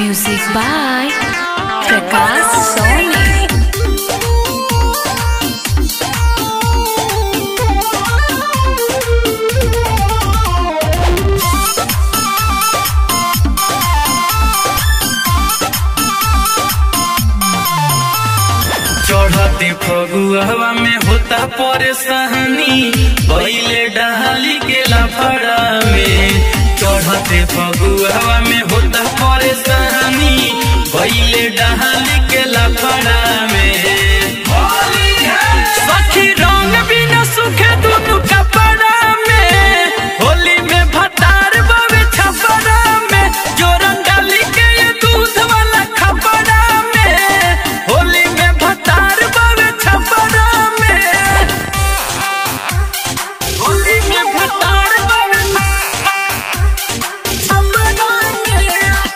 Music by Prakash Soni. चढ़ते फगुआ में होता परेशानी पहले डहाली के लफड़ा में चढ़ते फगुआ में होता परेशानी पहले डहाली के लफड़ा में सखी रंग बिना सुखे दुनु कपड़ा में होली में भतार बावे छपरा में जोरन डाली के ये दूध वाला खपड़ा में होली में भतार बावे छपरा में होली में भतार बावे छपरा में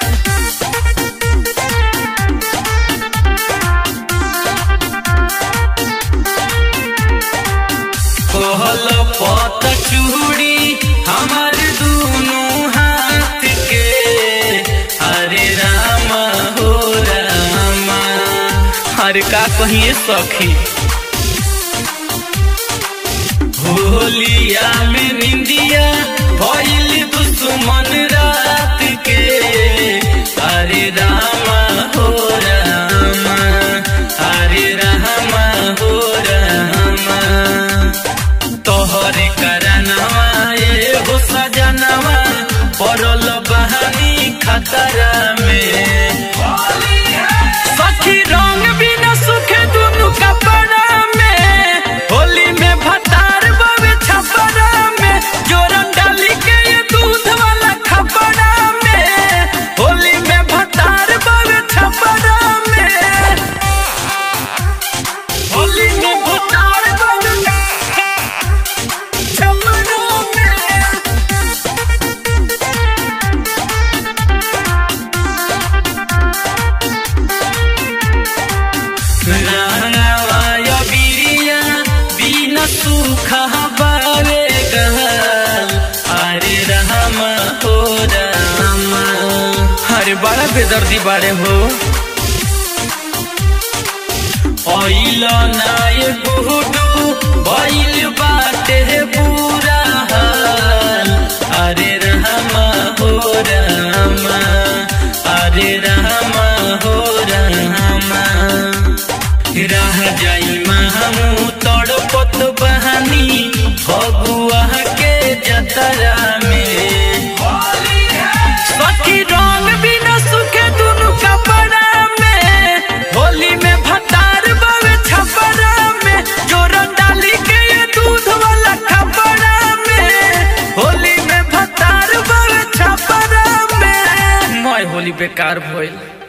कहल पत चूड़ी हमार दोनों हाथ के हरे राम हो रामा हर का कहिए सखी होलिया में निंदिया भइल दुश्मन रात के हरे रामा हो रामा हरे रामा हो रामा तोहरे करनवा ये हो सजनवा पड़ल बहानी खतरा में सखी रंग बिना सुखे दुनु कपड़ा में होली में भतार बावे छपरा में जोरन डाली के ये दूध वाला खपड़ा में होली में भतार बावे छपरा में होली में भतार बावे छपरा में रावाय बिरिया बिना सुखा बावे गहल अरे राम हो राम अरे बड़ा बेदर्दी बाड़े हो ऑइल नाय गुडू बैल बाटे पूरा हाल अरे राम हो राम अरे राम हो राम रह जाई महमू तड़पत बहानी फगुआ के जतरा में सखी रंग बिना सुखे दुनु कपड़ा में होली में भतार बावे छपरा में जोरन डाली के ये दूध वाला खपड़ा में होली में भतार बावे छपरा में मैं होली बेकार भइल